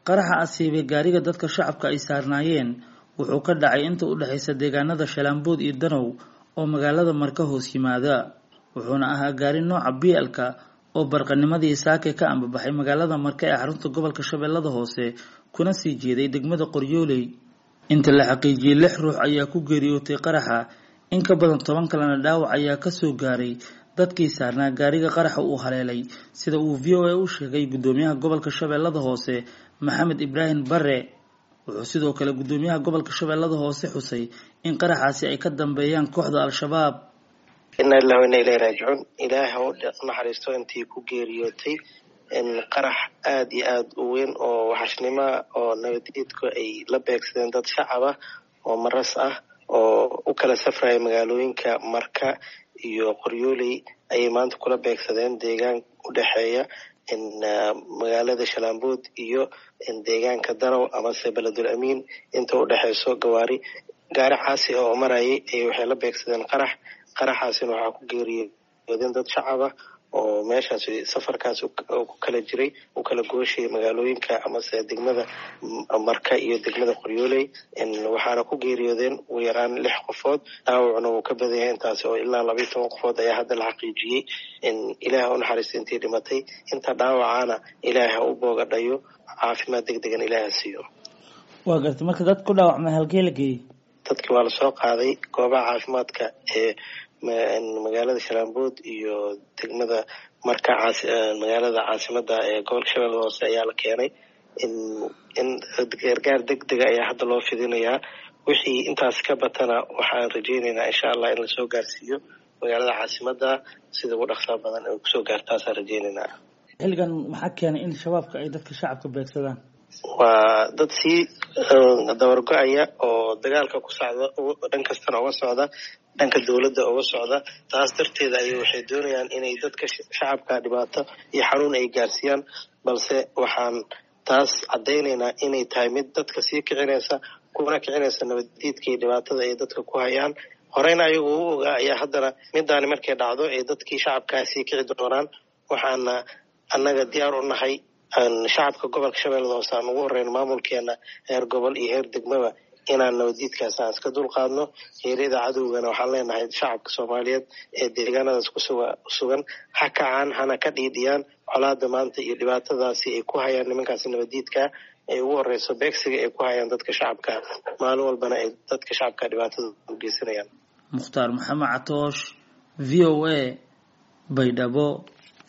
qaraxa asiibay gaariga dadka shacabka ay saarnaayeen wuxuu ka dhacay inta u dhexaysa deegaanada shalaambood iyo danow oo magaalada marka hoos yimaada wuxuuna ahaa gaari nooca bielka oo barqanimadii saake ka ambabaxay magaalada marka ee xarunta gobolka shabeellada hoose kuna sii jeeday degmada qoryooley inta la xaqiijiyey lix ruux ayaa ku geeriyootay qaraxa in ka badan toban kalena dhaawac ayaa kasoo gaaray dadkii saarnaa gaariga qaraxa uu haleelay sida uu v o a u sheegay guddoomiyaha gobolka shabeellada hoose maxamed ibraahim bare wuxuu sidoo kale guddoomiyaha gobolka shabeellada hoose xusay in qaraxaasi ay ka dambeeyaan kooxda al-shabaab inaa lilah ina ilahi raajicuun ilaah ha u naxariisto intii ku geeriyootay qarax aada iyo aada u weyn oo waxashnimoa oo nabadiidku ay la beegsadeen dad shacab ah oo maras ah oo u kala safraya magaalooyinka marka iyo qoryooley ayay maanta kula beegsadeen deegaan u dhexeeya magaalada shalaambood iyo deegaanka danow amase beledul amiin inta u dhexeyso gawaari gaari caasi oo marayay ay waxay la beegsadeen qarax qaraxaasina waxaa ku geeriyoodeen dad shacab ah oo meeshaas safarkaas ku kala jiray u kala gooshayay magaalooyinka amase degmada marka iyo degmada qoryooley waxaana ku geeriyoodeen ugu yaraan lix qofood dhaawacna wuu ka badan yahay intaasi oo ilaa labaiyo toban qofood ayaa hadda la xaqiijiyey ilaah u naxariista intii dhimatay inta dhaawacaana ilaah ha u boogadhayo caafimaad deg degan ilaah ha siiyo waa gartay marka dad ku dhaawacma halkee la geeyey dadkii waa lasoo qaaday goobaha caafimaadka ee magaalada shalaambood iyo degmada marka magaalada caasimada ee gobolka shabeellada hoose ayaa la keenay in gargaar deg dega ayaa hadda loo fidinayaa wixii intaas ka batana waxaan rajeyneynaa insha allah in lasoo gaarsiiyo magaalada caasimada sida ugu dhaqsaa badan ay kusoo gaartaasaan rajeyneynaa xilligan maxaa keenay in shabaabka ay dadka shacabka beegsadaan waa dad sii dabargo-aya oo dagaalka ku socda dhan kastana uga socda dhanka dowladda uga socda taas darteeda ay waxay doonayaan inay dadka shacabka dhibaato iyo xanuun ay gaarsiiyaan balse waxaan taas caddaynaynaa inay tahay mid dadka sii kicinaysa kuna kicinaysa nabaddiidka iyo dhibaatada ay dadka ku hayaan horeyna ayagu u ogaa ayaa haddana midaani markay dhacdo ay dadkii shacabkaa sii kici doonaan waxaana annaga diyaar u nahay shacabka gobolka shabeellada hoose aan ugu horreyn maamulkeena heer gobol iyo heer degmaba inaan nabaddiidkaas aan iska dulqaadno heeryada cadowgana waxaan leenahay shacabka soomaaliyeed ee deegaanadaas kusugan ha kacaan hana ka dhiidhiyaan colaada maanta iyo dhibaatadaasi ay ku hayaan nimankaasi nabaddiidka ay ugu horeyso beegsiga ay ku hayaan dadka shacabka maalin walbana ay dadka shacabka dhibaatada u geysanayaan mukhtaar maxamed catoosh v o a baydhabo